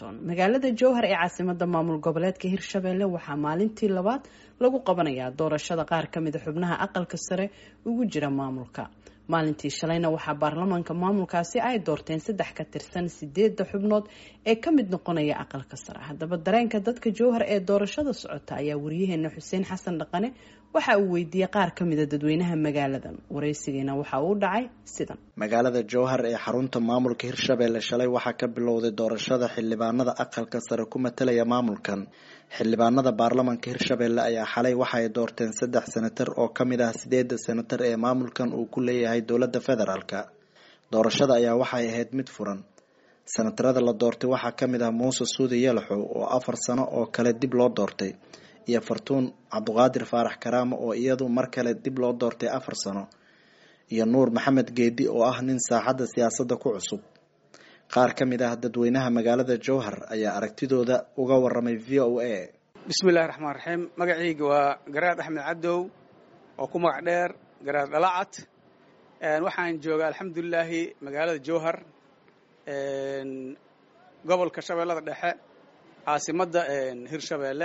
washington magaalada jowhar ee caasimada maamul goboleedka hirshabelle waxaa maalintii labaad lagu qabanayaa doorashada qaar kamida xubnaha aqalka sare ugu jira maamulka maalintii shalayna waxaa baarlamaanka maamulkaasi ay doorteen saddex ka tirsan sideeda xubnood ee ka mid noqonaya aqalka sare haddaba dareenka dadka jowhar ee doorashada socota ayaa wariyaheena xuseen xasan dhaqane waxa uu weydiiyey qaar ka mida dadweynaha magaaladan waraysigiina waxa uu dhacay sidan magaalada jowhar ee xarunta maamulka hirshabelle shalay waxaa ka bilowday doorashada xildhibaanada aqalka sare ku matalaya maamulkan xildhibaanada baarlamanka hirshabelle ayaa xalay waxa ay doorteen saddex senatar oo kamid ah sideeda senatar ee maamulkan uu ku leeyahay dowlada federaalk doorashada ayaa waxay ahayd mid furan senatarada la doortay waxaa kamid ah muuse suudi yalaxow oo afar sano oo kale dib loo doortay iyo fartuun cabduqaadir faarax karaamo oo iyadu mar kale dib loo doortay afar sano iyo nuur maxamed geedi oo ah nin saaxadda siyaasadda ku cusub qaar ka mid ah dadweynaha magaalada jowhar ayaa aragtidooda uga waramay v o a bismillahi raxmaan raxiim magacayga waa garaad axmed cadow oo ku magac dheer garaad dhalacad waxaan joogaa alxamdulilaahi magaalada jowhar gobolka shabeellada dhexe caasimadda hirshabeelle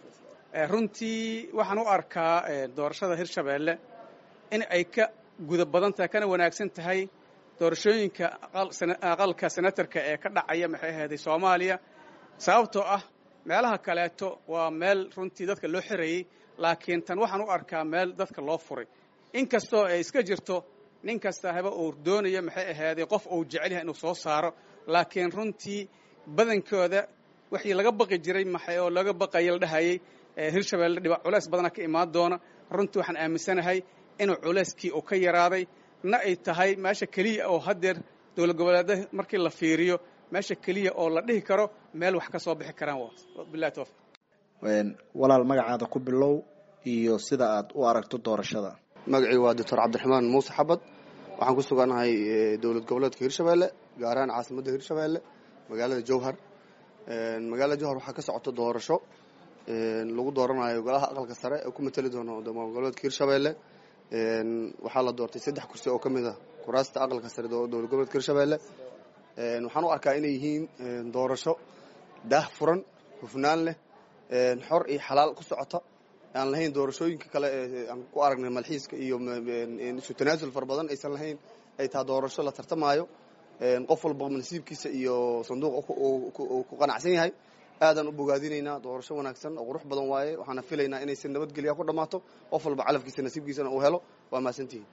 runtii waxaan u arkaa doorashada hirshabeelle in ay ka guda badan tahay kana wanaagsan tahay doorashooyinka aqalka senatarka ee ka dhacaya maxay ahayday soomaaliya sababtoo ah meelaha kaleeto waa meel runtii dadka loo xirayey laakiin tan waxaan u arkaa meel dadka loo furay inkastoo ay iska jirto nin kasta haba uu doonayo maxay ahayday qof uu jecel yahay inuu soo saaro laakiin runtii badankooda wixii laga baqi jiray maxay oo laga baqaya la dhahayay hirshabelle dhiba culays badana ka imaan doona runtii waxaan aaminsanahay inuu culayskii uu ka yaraaday na ay tahay meesha keliya oo haddeer dowlad goboleeda markii la fiiriyo meesha keliya oo la dhihi karo meel wax ka soo bixi karaan bilahi towfiq walaal magacaada ku bilow iyo sida aad u aragto doorashada magacii waa doctor cabdiraxmaan muuse xabad waxaan ku suganahay dowlad goboleedka hirshabelle gaar ahaan caasimadda hirshabelle magaalada jowhar magaalada jowhar waxaa ka socota doorasho lagu dooranayo golaha aqalka sare ee ku matali doono maamul goboleedka hirshabelle waxaa la doortay saddex kursi oo ka mid ah kuraasta aqalka sare dowlad goboleedka hirshabelle waxaan u arkaa inay yihiin doorasho daah furan hufnaan leh xor iyo xalaal ku socota aan lahayn doorashooyinka kale ee aan ku aragnay malxiiska iyo isu tanaasul fara badan aysan lahayn ay taha doorasho la tartamaayo qof walba nasiibkiisa iyo sanduuq ku qanacsan yahay aadaan u bogaadinaynaa doorasho wanaagsan oo qurux badan waaye waxaana filaynaa inaysi nabadgelya ku dhammaato qof walba calafkiisa nasiibkiisana uu helo waa mahadsantihiin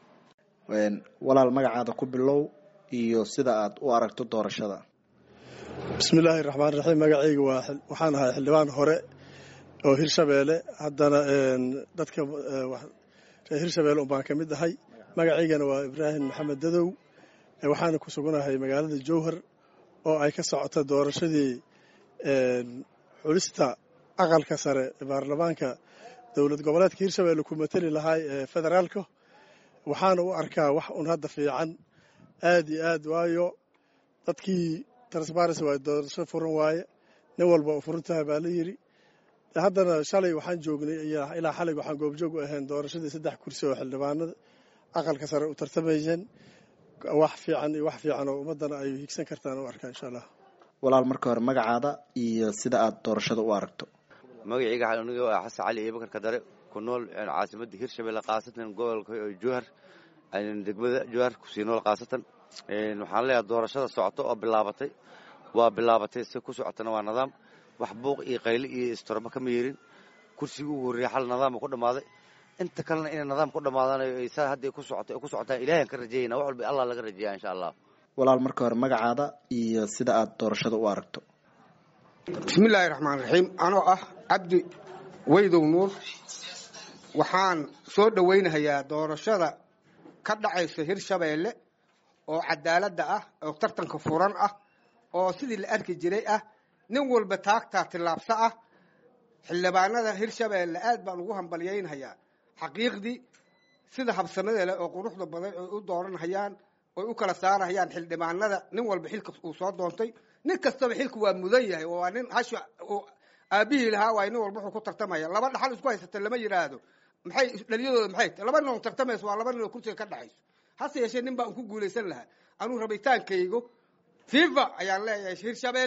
walaal magacaada ku bilow iyo sida aad u aragto doorashada bismillaahi raxmaan raxiim magacayga waa waxaan ahay xildhibaan hore oo hirshabeelle haddana dadka reer hirshabeelle unbaan ka mid ahay magacaygana waa ibraahim maxamed dadow waxaana ku suganahay magaalada jowhar oo ay ka socoto doorashadii xulista aqalka sare ee baarlamaanka dowlad goboleedka hirshabelle ku mateli lahay ee federaalka waxaana u arkaa wax un hadda fiican aad iyo aad waayo dadkii transparency waaye doorasho furan waaye nin walba u furan tahay baa la yidhi haddana shalay waxaan joognay ilaa xalig waxaan goobjoog u ahayn doorashadii saddex kursi oo xildhibaanada aqalka sare u tartamayeen wax fiican iyo wax fiican oo ummaddana ay higsan kartaan u arkaa insha allah walaal marka hore magacaada iyo sida aad doorashada u aragto magacayga aniga waa xasan cali iyo bakar kadare ku nool caasimadda hirshabelle khaasatan gobolka jowhar degmada jowhar kusii nool khaasatan waxaan leeyahay doorashada socoto oo bilaabatay waa bilaabatay si ku socotana waa nidaam wax buuq iyo qayli iyo istormo kama yeerin kursigii ugu horreeyay xal nidaama ku dhammaaday inta kalena inay nidaam ku dhammaadanayo ay saa hadday ku socoto ku socotaan ilahiyan ka rajeeyana wax walba allah laga rajeeya insha allah walaal marka hore magacaada iyo sida aad doorashada u aragto bismillaahi raxmaan raxiim anoo ah cabdi weydow nuur waxaan soo dhowaynahayaa doorashada ka dhacaysa hirshabeelle oo cadaaladda ah oo tartanka furan ah oo sidii la arki jiray ah nin walba taagtaa tillaabso ah xildhibaanada hirshabeelle aad baan ugu hambalyaynahayaa xaqiiqdii sida habsamada leh oo quruxda badan ay u dooranhayaan oy u kala saarahayaan xildhibaanada nin walba xilka uu soo doontay nin kastaba xilka waa mudan yahay waa nin hash aabihii lahaa waay nin walba wuxuu ku tartamaya laba dhaxal isku haysata lama yidhaahdo maxay dhaliyadooda maxay tahay laba nin oo tartamayso waa laba nin oo kursiga ka dhaxayso hase yeeshee nin baa un ku guulaysan lahaa anuu rabitaankaygo fifa ayaan leeyahay hirshabeelle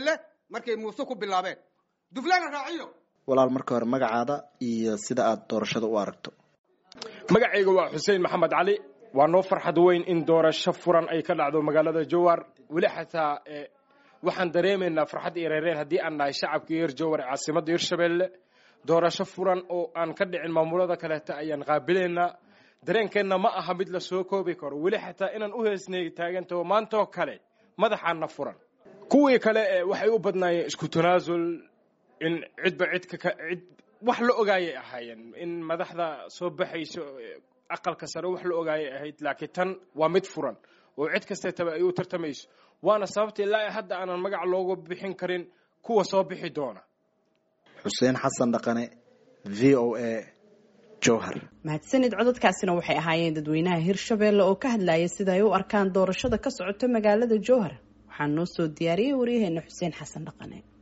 markay muuse ku bilaabeen duflana raaciyo walaal marka hore magacaada iyo sida aad doorashada u aragto magacayga waa xuseen maxamed cali waa noo farxad weyn in doorasho furan ay ka dhacdo magaalada jowhar weli xataa waxaan dareemaynaa farxad iyo reereen haddii aan nahay shacabka reer jowhar ee caasimadda hirshabelle doorasho furan oo aan ka dhicin maamulada kaleeta ayaan qaabilaynaa dareenkeenna ma aha mid la soo koobi karo weli xataa inaan u heesnay taagantaho maantoo kale madaxaana furan kuwii kale waxay u badnaayeen isku tanaasul in cidba cidka cid wax la ogaayay ahaayeen in madaxda soo baxayso aqalka sare wax la ogaayay ahayd laakiin tan waa mid furan oo cid kasteetaba ay u tartamayso waana sababta ilaa hadda aanan magac loogu bixin karin kuwa soo bixi doona xuseen xasan dhaqane v o a jowhar mahadsanid codadkaasina waxay ahaayeen dadweynaha hirshabeelle oo ka hadlaya sida ay u arkaan doorashada ka socota magaalada jowhar waxaa noo soo diyaariyey waryaheena xuseen xasan dhaqane